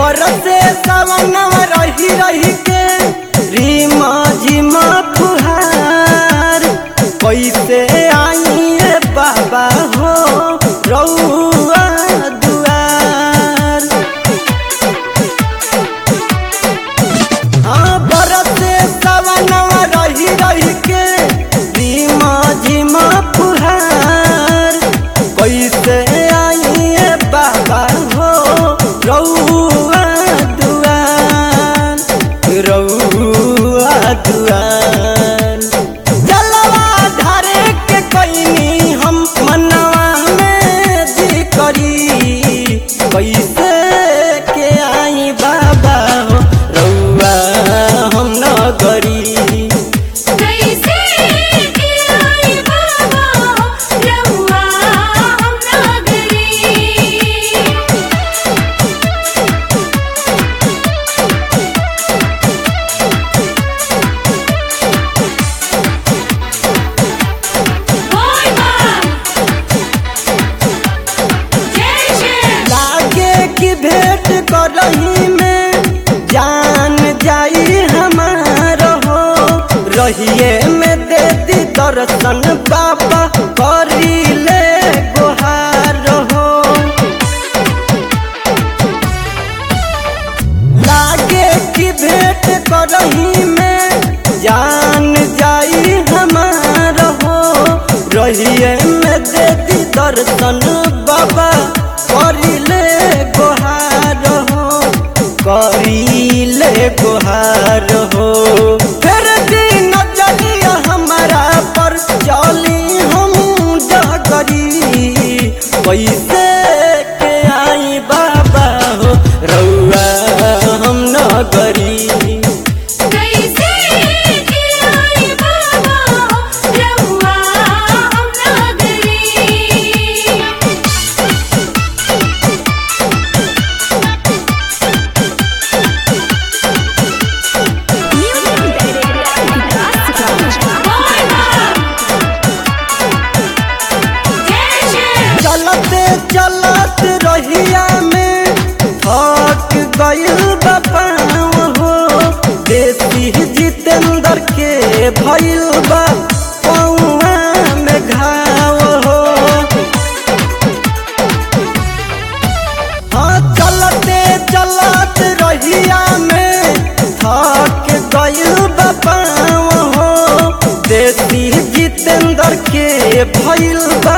बरसे सवनवा रही रही के रीमा झिमा फुहार कैसे आई बाबा हो रउआ दुआर हाँ बरसे सवनवा रही रही के रीमा झिमा फुहार कैसे आई बाबा हो रउआ दुआर रउआ दुआर जलवा धारे के कैनी हम मनवा में जी करी कैसे के आई बाबा हो रउआ हम न करी कैसे के आई बाबा रउआ हम नागरी बोल मां जय जय लागे की भेंट करही में जान जाई हमार हो रहिए में दे दी दर्शन बाबा करी ले गुहार हो लागे की भेंट करही में जान जाई हमार हो रहिए में दे दी दर्शन बाबा करिले गोहार हो करिले गोहार हो फिर दिन नजरिया हमारा पर चली हम डगरी कैसे के आई बाबा हो रउआ हम न करी कैसे के आई बाबा रउआ हम नागरी बोल मां जय जय चलते चलत रहिया में थक गइल बपाव हो देसी जितेंद्र के भइल बा पौआ में घाव हो हाँ चलते चलत रहिया में थक गइल बपाव हो देसी जितेंद्र के भइल बा